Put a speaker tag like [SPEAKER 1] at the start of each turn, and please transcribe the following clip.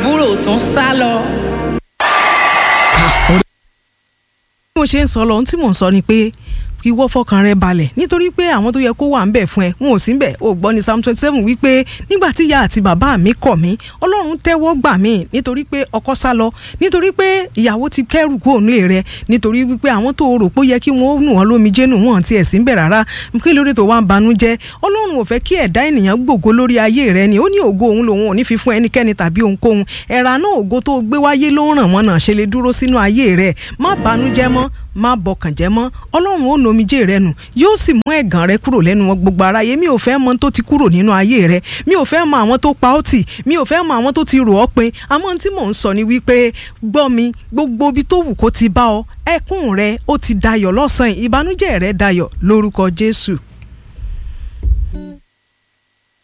[SPEAKER 1] àbúrò tún sá lọ.
[SPEAKER 2] bí mo ṣe ń sọ lọ ohun tí mò ń sọ ni pé ìwọ fọkàn rẹ balẹ̀ nítorí pé àwọn tó yẹ kó wà ń bẹ̀ fún ẹ wọn ò sí ń bẹ̀ ò gbọ́ ní psalm twenty seven wípé nígbà tí ìyá àti bàbá mi kọ̀ mí ọlọ́run tẹ́wọ́ gbà mí nítorí pé ọkọ sá lọ nítorí pé ìyàwó ti kẹ́rù kó òun rẹ nítorí wípé àwọn tó rò pé ó yẹ kí wọ́n nù wọ́n lómi jẹ́nu wọn ti ẹ̀ sí ń bẹ̀ rárá kí lórí tó wá ń banú jẹ́ ọlọ́run ò fẹ́ kí ẹ̀dá ènìyàn gbògo lórí ayé rẹ ni ó ní ògo òun lòun ò ní fi fún ẹnikẹ́ni tàbí ohunkóhun ẹ̀rà náà ògo tó gbé wáyé ló ń ràn wọ́n náà ṣe lè dúró sínú ayé rẹ má banújẹ́ mọ́ má bọkàn jẹ́ mọ́ ọlọ́run ó nomijé rẹ nù yóò sì mú ẹ̀gàn rẹ kúrò lẹ́nu wọn gbogbo aráyé mi ò fẹ́ mọ tó ti kúrò nínú ayé rẹ mi ò fẹ́ mọ àwọn tó pa ọ́ tì mi ò fẹ́ mọ àwọn tó ti rò ọ́ pin àmọ́ tí mò ń sọ ni wípé gbọ́ mi gbogbo ibi tó wù kó ti bá ọ ẹkún rẹ ó ti dayọ̀ lọ́sàn-án ìbànújẹ́ rẹ dayọ̀ lórúkọ Jésù